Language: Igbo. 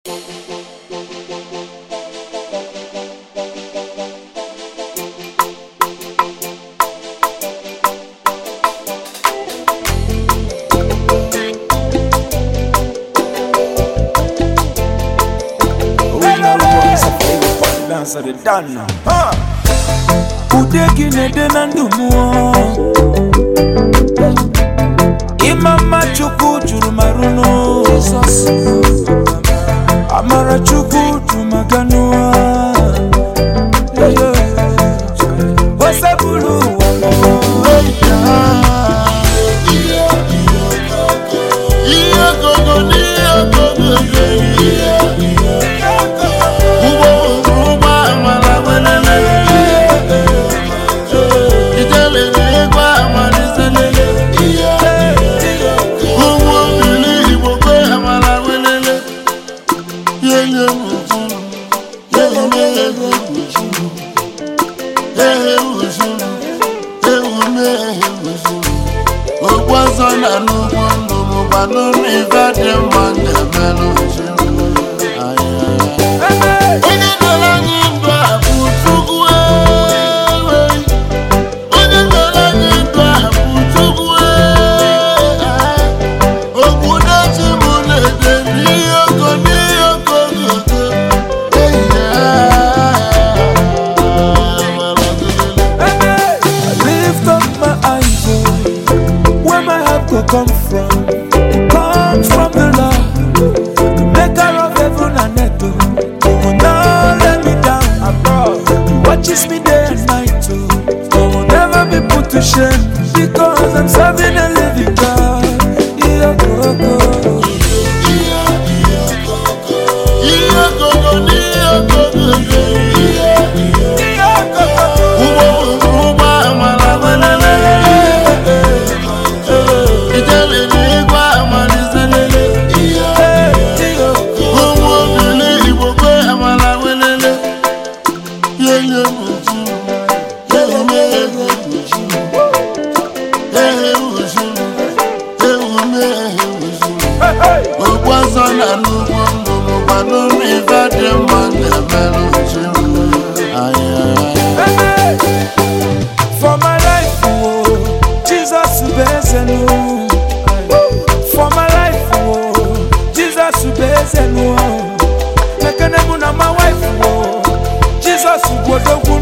dancer the done now. Ude gị na-ede na ndụ mmụọ ịma mma chukwu juru marụ n'o amara chukwu juru maka n'ụwa osebụrụ ụwa ihe gogo n'ihe gogo ụgbọ ụgbọ amara welele ijele n'egwu amaliselele ụmụ obili igbo kwe amara welele yeye ujuru yeye meghe ujuru ehe ujuru ewu meghe ujuru okwu ọzọ na n'ugbo ndụ mụba n'ụlọ ife dị mma na-emelụ ujuru onye dọrọ anyị ndụ a bụ Chukwu ewe. onye dọrọ anyị ndụ a bụ Chukwu ewe. obodo chi mụ na-ede n'ihe oko n'ihe oko n'ogo I lift up my eyes, oh, where my help will come from. It comes from the Lord, the maker of heaven and earth. oh. He will not let me down abroad. He watches me day and night, oh. I will never be put to shame because I'm serving a living God. Yeah, go, go. ihe gogo n'ihe gogo ụgbọ ụgbọ amara welele ijele n'igwe amaliselele ụmụ obili igbo kwe amara welele yeye ujuru yeye meghe ujuru ehe ujuru ewu meghe ujuru okwu ọzọ na n'ugbo ndụ mụkwa n'ụlọ ife dị mma na-emelụ ujuru For my life, oh, Jesus ubezenu. For my life, oh, Jesus ubezenu. Mekene mu na my wife, oh, Jesus ubodogwu.